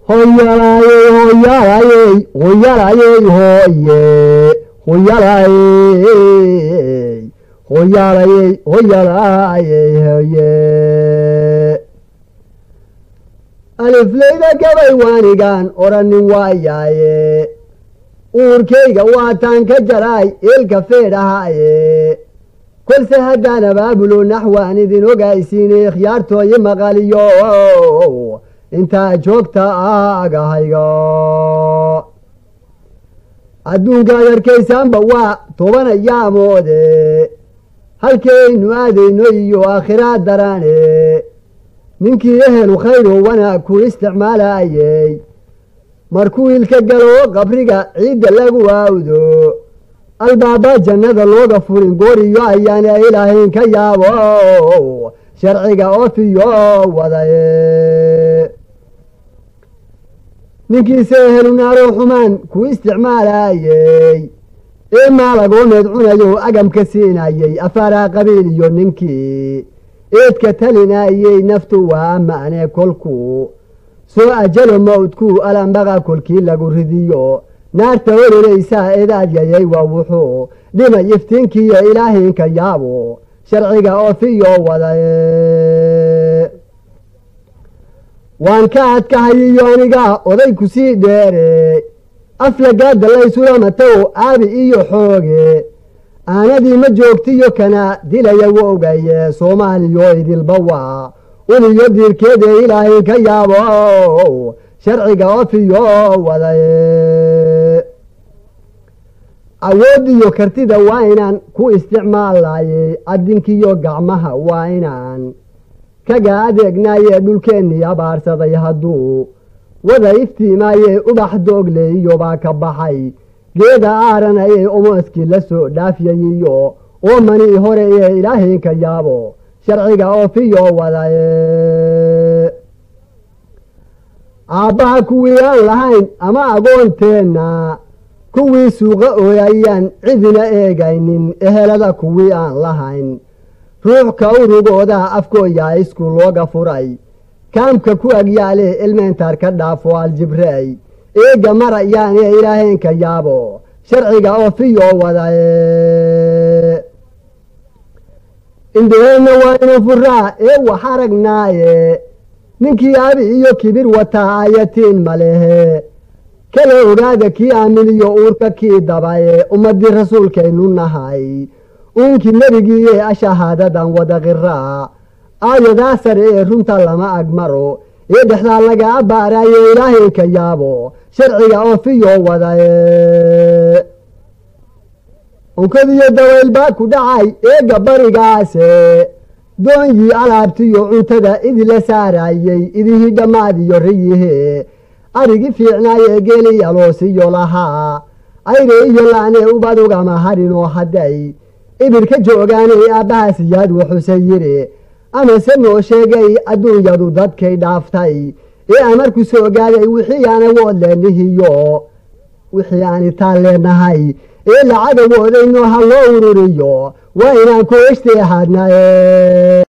hoyalaayey hoyalaayey hoyalaayey hooye hoyalaayey hoyaalayey hoyalaayey hoye alifleyda gabay waanigaan odhanin waayaaye uurkayga waataan ka jaraay eelka feedhahaaye kolse haddaan abaabulo naxwaan idin ogaysiinay khiyaartooyi maqaliyo intaa joogta agahayga adduunkaad arkaysaanba waa tobanayaamoode halkaynu aadayno iyo aakhiraad daraane ninkii ehelu khayro wanaag ku isticmaalayey markuu ilka galo qabriga ciidda lagu aawdo albaaba jannada looga furin gooriyo ayaana ilaahayn ka yaabo sharciga ofiyo wadaye ninkiise ehelu naaro xumaan ku isticmaalayey ee maalagoomeed cunayo agamka siinayey afaaraa qabiil iyo ninkii eedka talinayey naftu waa ma'ne kolku soo ajalo mawdku alambaqa kolkii lagu ridiyo naarta ororaysaa eedaadyayay waa wuxuu dhimay iftiinkiiyo ilaahaynka yaabo sharciga ofiyo wadaye waan ka adkahayiyo aniga oday ku sii dheere aflagaada laysulamatow aabi iyo xooge aanadii ma joogtiyo kana dilaya wogaye soomaaliyo idilba waa uniyo diirkeeda ilaahay ka yaabo sharciga ofiyo wadaye awoodiyo kartida waa inaan ku isticmaalayey adinkiyo gacmaha waa inaan kaga adeegnaye dhulkeennii abaarsaday hadduu wada iftiimaye ubax doogle iyobaa ka baxay geeda aaranayee omooskii la soo dhaafyayiyo oo manii hore ee ilaahay ka yaabo sharciga ofiyo wadaye aabbaha kuwii aan lahayn ama agoonteenna kuwii suuqa ooyayaan cidina eegaynin ehelada kuwii aan lahayn ruux ka urugooda afkooyaa isku looga furay kaamka ku agyaale ilmeyntaar ka dhaafo aljibrey eega marayaane ilaahaynka yaabo sharciga ofiyo wadaye indhaheenna waa inu furaa ee wax aragnaaye ninkii abi iyo kibir wataa ayatiin malehe kala ogaada kii aaminiyo uurka kii dabaye ummadii rasuulkaynu nahay uunkii nebigiiye ashahaadadan wada qiraa aayadaa sare ee runta lama agmaro ee dhexdaa laga abaaraye ilaahaynka yaabo sharciga ofiyo wadaye unkadiyo dawayl baa ku dhacay eega barigaase doonyii alaabtiyo cuntada idila saarayey idihii dhammaadiyo riyihe arigi fiicnaaye geeli aloosiyo lahaa ayre iyo laane ubadugama harinoo hadday ibirka joogaanay aabbahaasiyaad wuxuse yidhi amase noo sheegay adduunyadu dadkay dhaaftay ee amarku soo gaaday wixii aan awood leennihiyo wixii aan itaan leenahay ee lacaga woodayno ha loo ururiyo waa inaan ku eshti ahaadnaye